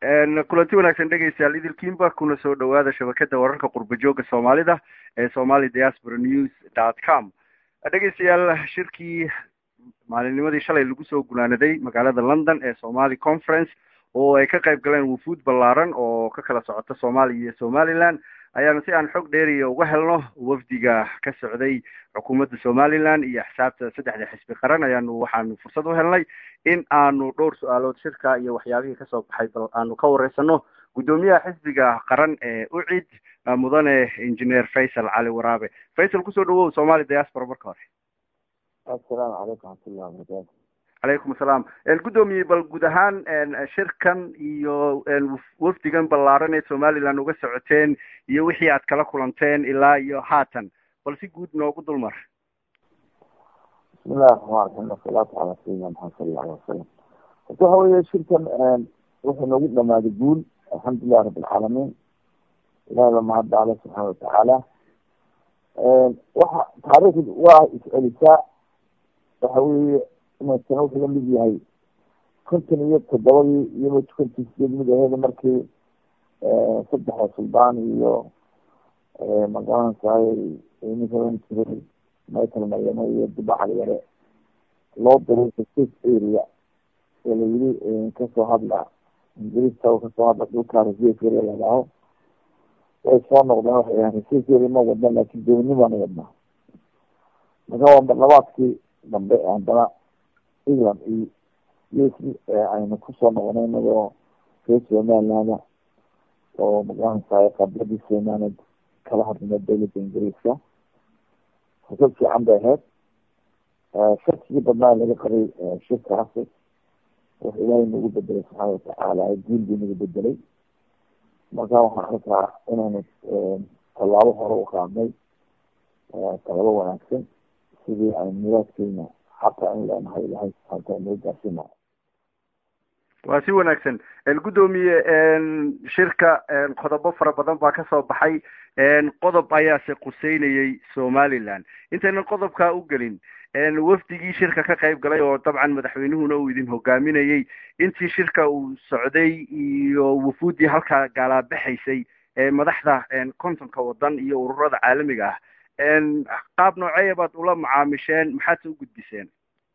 kulanti wanaagsan dhegeystayaal idilkiinba kuna soo dhawaada shabakada wararka qurba jooga soomaalida ee somali diaspora news dot com dhegeystayaal shirkii maalinnimadii shalay lagu soo gunaanaday magaalada london ee somali conference oo ay ka qayb galeen wufuud ballaaran oo ka kala socota soomaaliya iyo somaliland ayaana si aan xog dheeriya uga helno wafdiga ka socday xukuumadda somaliland iyo axsaabta saddexda xisbi qaran ayaanu waxaanu fursad u helnay in aanu dhowr su-aalood shirka iyo waxyaabihii kasoo baxay bal aanu ka wareysano guddoomiyaha xisbiga qaran ee ucid mudane engineer faysal cali waraabe faysal kusoo dhawow somali diaspora marka hore assalaamu calaykum waxmatullahi wabarakatu calaykum asalaam guddoomiye bal guud ahaan shirkan iyo wafdigan ballaaran ee somaliland uga socoteen iyo wixii aad kala kulanteen ilaa iyo haatan bal si guud noogu dulmar bismillahi raxmaan raxiim wasalaatu calaa sayidina maxamed sala alla alay wasalam horta waxa weeye shirkan wuxuu noogu dhamaaday guul alxamdulilah rabi alcaalamiin ilahi ba mahadda ale subxaana watacaala waxa taariikhd waa is-celisaa waxa weeye inaysan wuxuu la mid yahay konton iyo toddobadii iyaba konton sideed mid aheeda markii saddexda suldaan iyo magaranaysaay ninkalan jiray michael maryamo iyo dubacal yare loo diray state area ee la yiri kasoo hadla ingiriiska kasoo hadla dhulka reserve area ladhaho way soo noqdeen waxay ahan reserve area ma wadna laakin dowladni baana wadnaa marka waa marlabaadkii dambe haddana england iyo us aynu kusoo noqonay inagoo reer somaliland oo magaranaysaay qabladii somaliland kala hadlina dowladda ingiriiska fursad fiican bay ahayd shakigii badnaa laga qabay shirkaasi wuxuu ilaahay nagu bedelay subxaana watacaala guul buu nagu bedelay marka waxaan arkaa inaynu tallaabo hore u qaadnay tallaabo wanaagsan sidii aynu muraadkeena xaqa in leenahay ilahay subxaana noo gaarsiina waa si wanaagsan guddoomiye shirka qodobo fara badan baa kasoo baxay qodob ayaase quseynayay somaliland intaynan qodobkaa u gelin wafdigii shirka ka qayb galay oo dabcan madaxweynuhuna uu idin hogaaminayay intii shirka uu socday iyo wufuuddii halkaa gaalaabaxaysay madaxda kontonka wadan iyo ururada caalamiga ah qaab nooceeya baad ula macaamisheen maxaadse u gudbiseen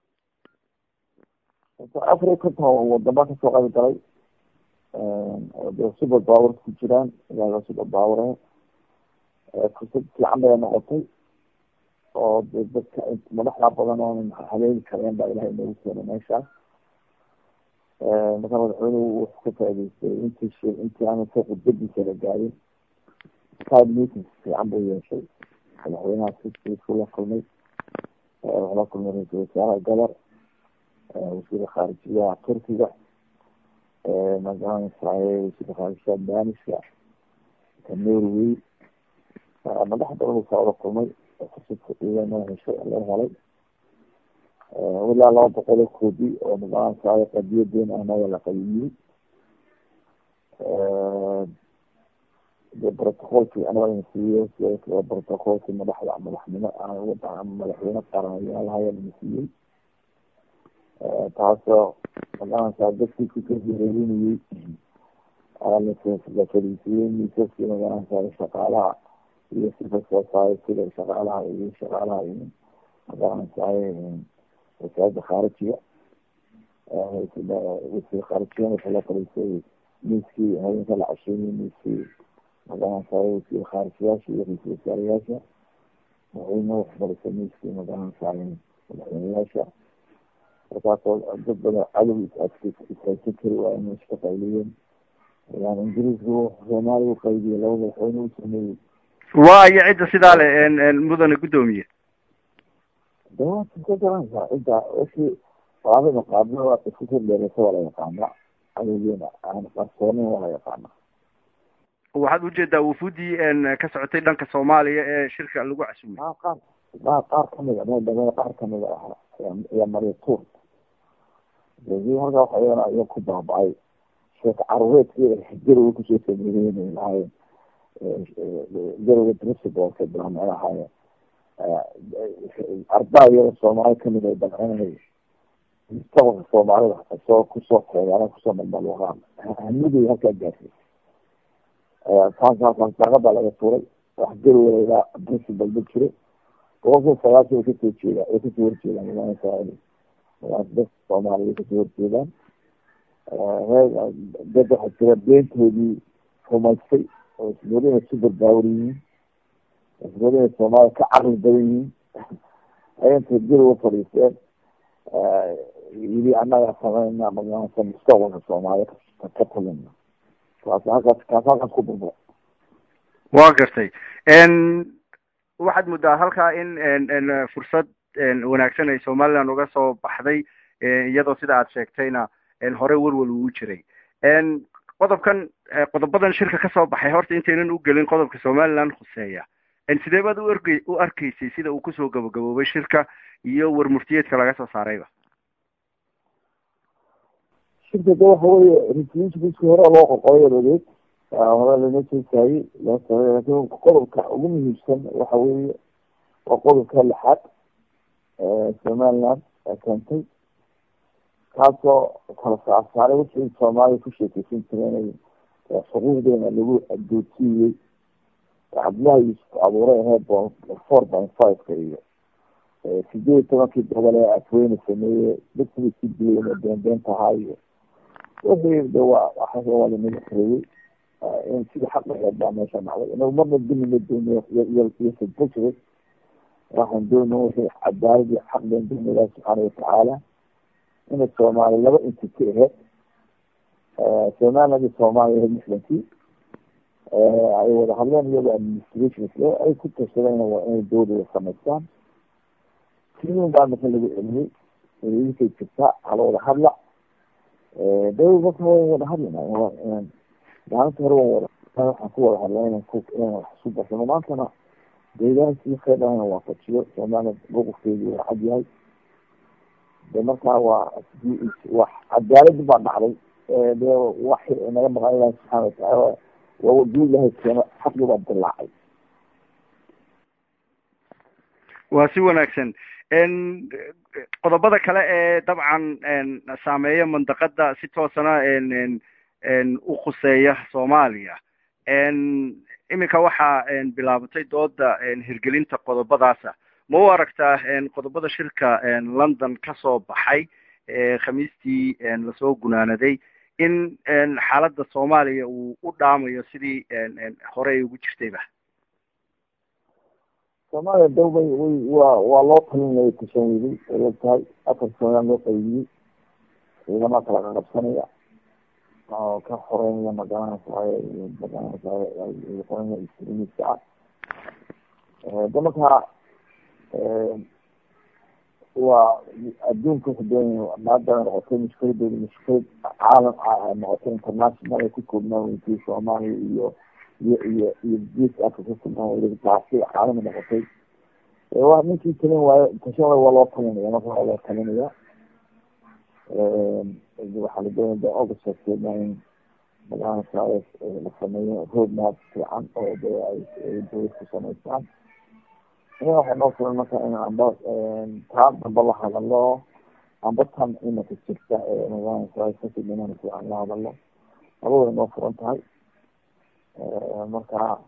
afar iyo konton wadama kasoo qayb galay de super power ku jiraan ilaaga super power fursad fiican bay noqotay oo de dadka madaxda badan oonan haleeli kareen baa ilahay noogu keenay meeshaas marka madaxweynuhu wuxuu ka faa'idaystay intii shi intii aana ka khudbadiisa la gaarin side meetings fiican buu yeeshay madaxweynaha siskiisu la kulmay wuxuu la kulmay ra-iisul wasaaraha gabar wasiirka khaarijiyaha turkiga magaranaysaay wasiirka khaarijiyaha danishka ka norway madax badan uu saa ula kulmay fursad heshay loo helay ilaa laba boqol oo koobi oo magaranaysaay qadiyadeen anaga la qayimiyey de protocolkii anaga ina siiyey sidoo protocolkii madaxda madaxnimo madaxweyne qaranayaalahaya ina siiyey taasoo magaranaysaa dadkii kukahireerinayey la fariisiyey miisaskii magaranaysaa shaqaalaha iyo civil society shaqaalaha iyo shaqaalaha iyo magaranaysaay wasaaradda khaarijiga wasiir khaarijiyan wuxuu la fariisay miiskii habeenka la casheeyey miiskii magaranaysaay wasiir khaarijiyaasha iyo ra-iisul wasaarayaasha madaxweyne wuxuu fariisay miiskii magaranaysaay madaxweyneyaasha markaasoo dad badan cadow ishaysan kari waa inay iska qayliyeen yani ingiriisku soomaaliya u qaydiyey laba madaxweyne u sameeyey waa iyo cidda sidaa le mudane guddoomiye de waa ka garanaysaa cidda wixii qaadada qaadna waa isku kordheereysa waa la yaqaana cadowgeena aan qarsoonin waa la yaqaana waxaad ujeedaa wufuuddii ka socotay dhanka soomaaliya ee shirka lagu casumay a qaar a qaar kamida mdamada qaar kamida ah ayaa mariya tuur degi halkaa waxa iyana iya ku baaba-ay sheeka carureedkii garowa kusoo sameeyeen lahaayeen garowa principalka bilaameen ahaayeen ardaa iyada soomaali kamid ay dalcinay mustaqbalka soomaalida soo kusoo teegaan kusoo malmaluuqaan hamiday halkaa gaartay taas daaqada laga tuuray wax garweyda principal ma jiro boqolkiiba sagaashan way kasoo jeedaan way kasoo horjeedaan nidaamka israael dadka soomaaliya way kasoo horjeedaan dad waxaa jira beentoodii rumaystay oo ismoodi inay super power yihiin ismoodi inay soomaaliya ka caqli badan yihiin ayantay guri u fadhiisteen yili annaga samayna magaranaysa mustaqbalka soomaaliya ka talina kaas halkaas kaas halkaas ku burbura waa gartay waxaad muddaa halkaa in fursad wanaagsan ay somaliland uga soo baxday iyadoo sida aad sheegtayna hore welwel ugu jiray qodobkan qodobadan shirka kasoo baxay horta intaynan u gelin qodobka somaliland khuseeya sidee baad u erg u arkaysay sida uu kusoo gabagaboobay shirka iyo warmurtiyeedka laga soo saarayba shirka de waxa weye resolutionkiiski hore loo qoqoyo ogeed hore lana jeesaayey loo samey lakin qodobka ugu muhiimsan waxa weye waa qodobka lixaad somaliland keentay kaasoo kala saarsaaray wixii soomaaliya ku sheekeysan jireen xuquuqdeena lagu adoodsiiyey cabdillahi yuusuf abuuray aheyd four point five-ka iyo sideed iyo tobankii gobol ee afweyne sameeye dadkii si dilayna beenbeen tahaa iyo wixii de waa waa lanaga kareeyey in sida xaq aheed baa meesha dhacday inagu marna dimina doono iyo sadbujire waxaan doona wixii cadaalad iyo xaq been doona ilahi subxaana watacaala inay soomaaliya laba entity aheyd somaliland iyo soomaaliya aheyd lixdankii ay wada hadleen iyagoo administration ay ku tashadeen waa inay dowlada samaystaan timin baa marka lagu celiyey inkay jirtaa hala wada hadla dowlad marka wa wada hadlina maalinta hore waan wada waxaan ku wada hadla inan ku inan wax isu barsano maantana deegaanki kheyr dhana waafajiyo somaliland mowqifkeedu waa cad yahay de markaa waa wax cadaaladi baa dhacday de wax naga maqan ilahi subxaana watacaala waa duu ilahay keeno xaqi baa dilaacay waa si wanaagsan qodobada kale ee dabcan saameeya mandaqada si toosana u khuseeya soomaaliya iminka waxaa bilaabatay dooda hirgelinta qodobadaasa ma u aragtaa qodobada shirka london kasoo baxay khamiistii lasoo gunaanaday in xaaladda soomaaliya uu u dhaamayo sidii hore ay ugu jirtayba soomaaliya dawbay way waa waa loo talinaya tashanweyday ay og tahay afar somaliland loo qaybiyey ciidama kala qaqabsanaya oo ka xoreynaya magaranaysaay magaranaysaay qoranaya islamiiska ah de markaa waa adduunka wuxuu doonaya maadana noqotay mushkiladeeda mushkilad caalam noqotay international ay ku koobnaan weyntii soomaaliya iyo iyo iyo iyo geeska africa kukoobnaan taasi caalami noqotay waa ninkii talin waayo tashan waayo waa loo talinaya marka waa loo talinaya waxaa la doonaya august sheegteedna in magaranaysa la sameeyo road map fiican oo de ay dowlad ku samaystaan ina waxay noo furan marka in amba taa damba la hadalo amba tan imanka jirta ee magaranaysa kasi dhiman fiican la hadalo laba way noo furan tahay marka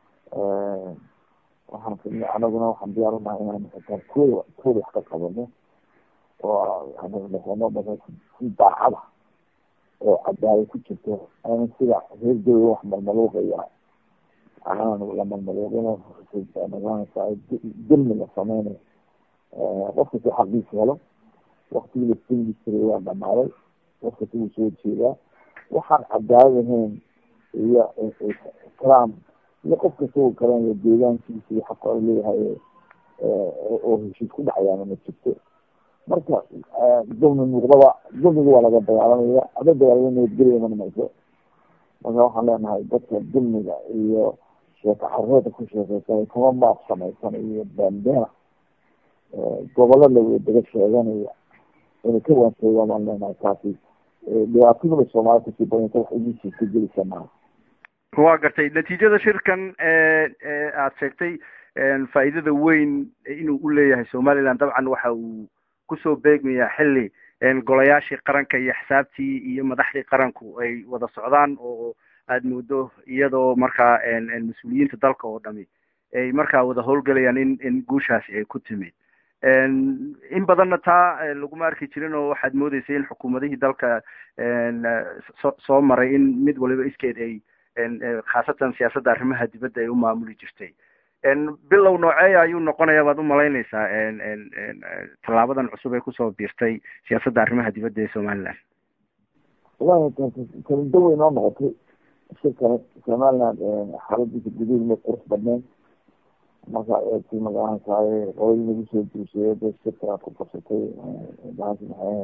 waxaan anaguna waxaan diyaar unahay inaan xitaa kooda kooda wax ka qabano oo noqono si daacada oo cadaalad ku jirto aan sida reer dowla wax malmaluuqaya aan la malmaluuqin magaranaysa dulmi la sameynayo qofka si xaqiisa helo waktigii la silmi jiray waa dhamaaday qofka si uu soo jeedaa waxaan cadaalad ahayn iyo islaam iyo qof kasta uu garanayo deegaankiisa iyo xaqa u leeyahay oo heshiis ku dhacayaana ma jirto marka dulmi muuqdaba dulmiga waa laga dagaalamaya ada dagaalama nabadgelya mana mayso marka waxaan leenahay dadka dulmiga iyo sheeko careeda ku sheekeysanay kuma maaf samaysan iyo baanbeena gobollo la daga sheeganaya inay ka waansoogaan baan leenahay taasi dhibaatadaba soomaaliya kusii badanta wax idiisii ka gelisa maaha waa gartay natiijada shirkan aada sheegtay faa'iidada weyn inuu u leeyahay somaliland dabcan waxa uu kusoo beegmayaa xilli golayaashii qaranka iyo xisaabtii iyo madaxdii qaranku ay wada socdaan oo aada moodo iyadoo markaa mas-uuliyiinta dalka oo dhami ay markaa wada howlgelayaan in in guushaasi ay ku timid in badanna taa laguma arki jirin oo waxaad moodeysay in xukuumadihii dalka so soo maray in mid waliba iskeed ay khaasatan siyaasadda arrimaha dibadda ay u maamuli jirtay bilow nooceeya ayuu noqonaya baad umalaynaysaa tallaabadan cusub ee kusoo biirtay siyaasadda arrimaha dibadda ee somaliland wallahi kalida way noo noqotay shirkan somaliland xaaladiisa guduud ma qurux badneyn marka eegtay magaranaysaay qoladii nagu soo duusheeyay da shirka ku qabsatay maanta maxay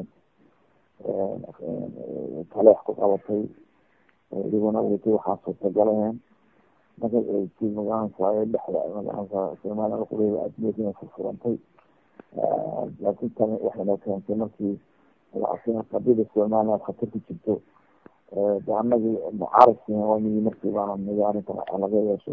taleex ku qabatay idiguna weytay waxaa suurtagalaheen marka eegtay magaranaysaay dhexda magaranaysaa somaliland qureeda admeedina furfurantay laakiin tani waxayna keentay markii qadida somaliland khatar ku jirto de anagii mucaarifkiina waa migi markii baana migi arrinta laga yeesho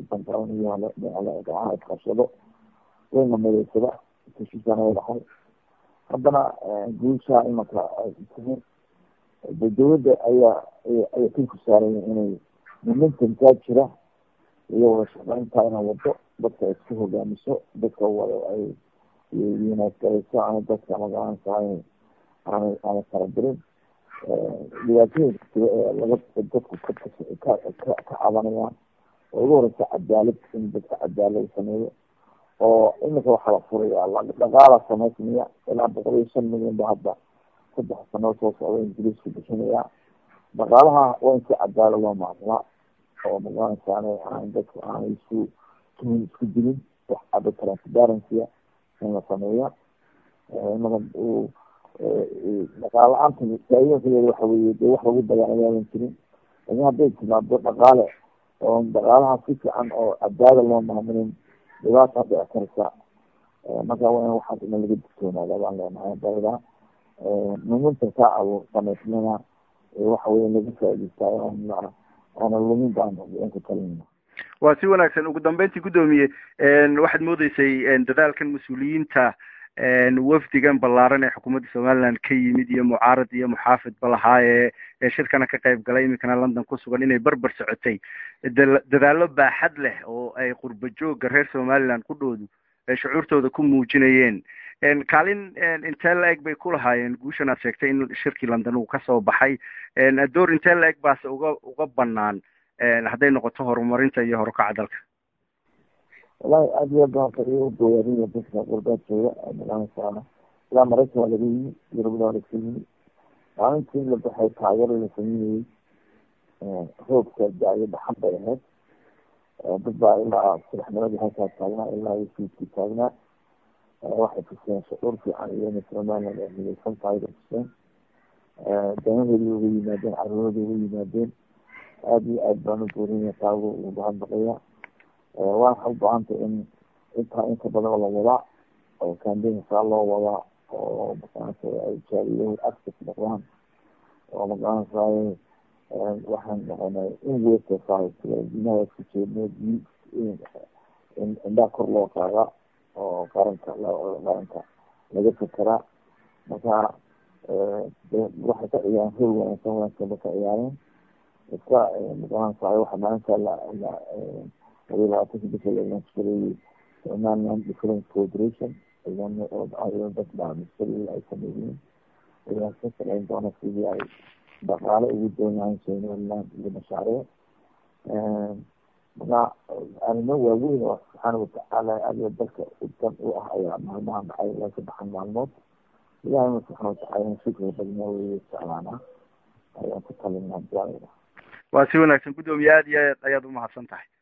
dangacaha isqabsado wayna midaysada heshiisana way dhaxay haddana guusha imaka timi de dawladda ayaa ayaa kilku saaraya inay momentumkaa jira iyo wada shaqeynta inay wado dadka isku hogaamiso dadka wada ay yunaadgareyso ana dadka magaranaysaa aanay aanay faradirin dhibaatooyinka jira ee laga dadku ka ka ka cabanayaan oo ugu horeysa cadaalad in dadka cadaalad sameeyo oo imika waxaa la furaya dhaqaala samaysmaya ilaa boqol iyo shan milyan ba hadda saddex sano soo socda ingiriisku bixinaya dhaqaalaha waa in si cadaalad loo maamulaa oo magaranaysaane aan dadku aanay isku tumin isku dilin wax cado transparency in la sameeya imaka uu dhaqaal la-aanta faa'iidooyinkadeeda waxa weye de wax lagu dagaalayaadan jirin laakin hadday timaado dhaqaale oo dhaqaalaha si fiican oo cadaada loo maamulin dhibaata dhici karta marka waa in waxaas ina laga digtoonaada baan leenahay dalda muminta ka abuur samaysmana waxa weye laga faa'idaystaa oona lumin baan ku talinna waa si wanaagsan ugu dambeyntii guddoomiye waxaad moodeysay dadaalkan mas-uuliyiinta wafdigan ballaaran ee xukuumadda somaliland ka yimid iyo mucaarad iyo muxaafid ba lahaa ee ee shirkana ka qayb galay iminkana london ku sugan inay berber socotay dadaallo baaxad leh oo ay qurba joogga reer somaliland ku dhoodu ay shucuurtooda ku muujinayeen kaalin intee la-eg bay ku lahaayeen guushan aad sheegtay in shirkii london uu kasoo baxay door intee la-eg baase uga uga banaan hadday noqoto horumarinta iyo horukaca dalka wallahi aad iyo aad baan iyo uboyaariya dadka qurbaadkooda magaranaysaana ilaa maraykan waa laga yimi yurubda waa laga yimi maalintii la baxay taageero la sameynayey roobka da-yo dhaxan bay ahayd dad baa ilaa subaxnimadii halkaa taagnaa ilaa iyo fiidkii taagnaa waxay tuseen shucuur fiican iyo inay somaliland ay midaysan tahay bay tuseen danahoodii uga yimaadeen carruurooda uga yimaadeen aada iyo aad baan u boorinaya taagu u bahadbaqaya waxay u baahantay in intaa inka badan la wadaa oo cambaign saa loo wadaa oo makaanasa ay jaaliyahu access noqdaan oo makaanasay waxaan noqonay in weerka saahibtilaadinaha isku jeedno indhaa kor loo qaadaa oo qaranka qaranka laga fekeraa marka waxay ka ciyaareen hool wanaagsan wanaagsan ba ka ciyaareen iska makaanasa waxa maalinta la la labiyo labaatanka bisha laga fureeyey somaliland different cooperation dad baamisali ay sameeyeen ayaa ka shaqeyn doona sidii ay dhaqaale ugu doon lahayn somaliland iyo mashaariic marka arrimo waaweyn oo subxaana watacaala adiga dalka dan u ah ayaa maalmahan dhacay ilaa saddexan maalmood ilahayna subxaana watacaala shukriga badnaa weeye jeclaana ayaan ku talinaa ducada waa si wanaagsan guddoomiye aad iyo aad ayaad umahadsan tahay